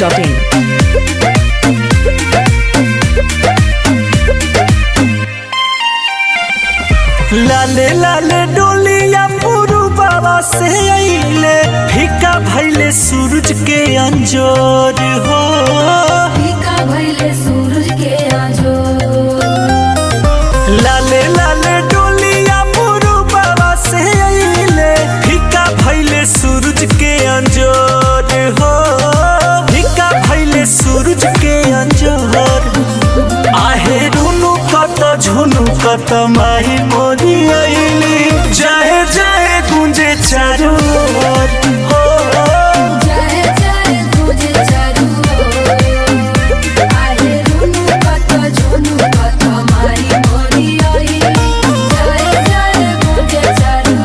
biharmasti.in लाले लाले डोलिया पुरु बाबा से अइले फीका भैले सूरज के अंजोर हो फीका भइले सूरज के आजो लाले लाले डोलिया पुरु बाबा से अइले फीका भैले सूरज के अंजोर हो फीका भैले सूरज के अंजोर आहे रुनु कत झुनु कत माही मोरी अइली जाए जाए गुंजे चारू ओर हो जाए जाए तुझे चारू ओर। आहे रुनु कत झुनु कत मारी मोरी आई जाए जाए तुझे चारू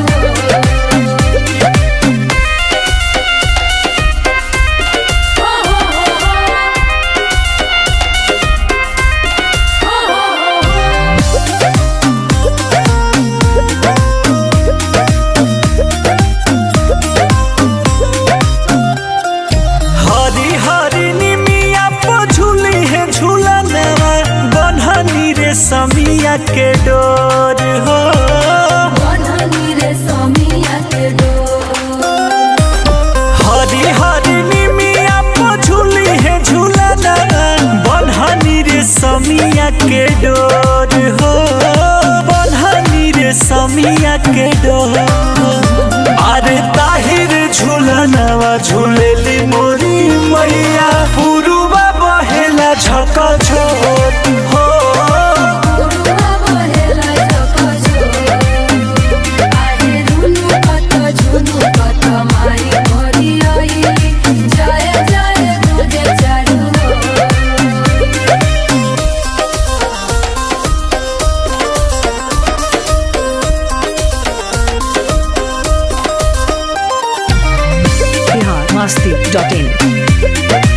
हरी हरी निमिया पो झूली है झूलनवा बन्हनी रे समिया के डोर हो बननी रे समिया के डोर हरी हरी निमिया पो झूली है झूलनवा बन्हनी रे समिया के डोर हो बन्हनी रे समिया के डोर अरे ताहिर झूलनवा झूलेली मोरी मैया पुरुबा बहेला झक झोर हो गुरुवा बहेला झका झोर। आहे रुनु कत झुनु कत मारी मोरी आई जाए जाए तुझे चारू ओर। biharmasti.in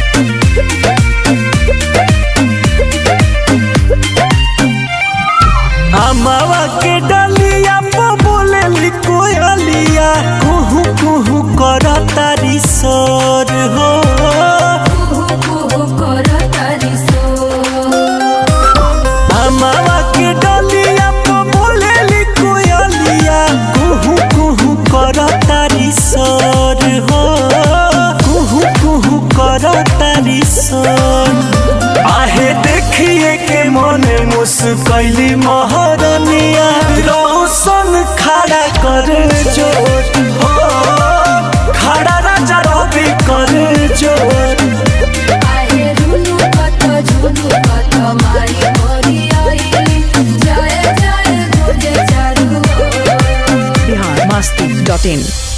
अमावा के डलिया पो बोले कोयलिया कुहू कुहू कर तारी सोर हो कुहू कुहू करतारी सोर। अमावा के डलिया पो बोले कोयलिया कुहू कुहू कर तारी सोर हो कुहू कुहू कर तारी सोर आहे देखिए के मने मुस्कैली महरनिया रोशन खड़ा कर जोर हो खड़ा राजा रवि कर जोर आहे रुनु कत झुनु कत मारी मोरी आई जाए जाए तुझे चारू ओर। biharmasti.in